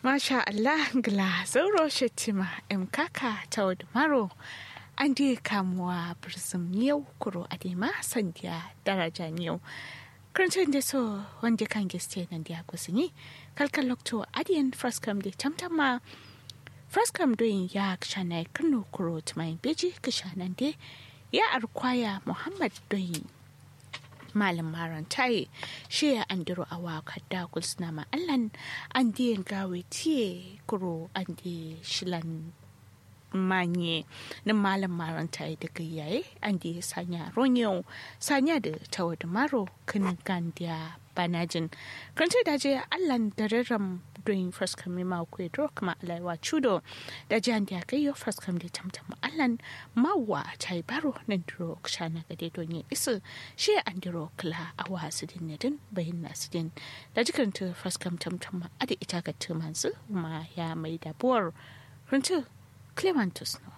Masha Allah gla zauro shetima em kaka ta maro an di kamuwa birzim yau kuro adema sandiya daraja yau. Karancin da so wanda kan giste nan da kusini kalkan lokto adiyan fraskam da tamtama fraskam doyin ya kshana kano kuro tumayin beji kishanan de ya arkwaya Muhammad doyin malam maran taye shi ya andiro a waka da kulsuna ma allan an diyan gawe tiye kuro an di shilan manye na malam maran taye daga yaye an di sanya ronyo sanya da tawa da maro kan gandiya banajin kan ce daje allan da rarram doing first come ma ku dro kuma alaiwa chudo da jan da kai yo first come da tamtam allan mawa tai baro nan dro kshana ga dai don isu shi an dro kla a wasu din ne din bayin nasu din da jikan ta first come tamtam ada ita ga tumansu ma ya mai da buwar runtu clementus no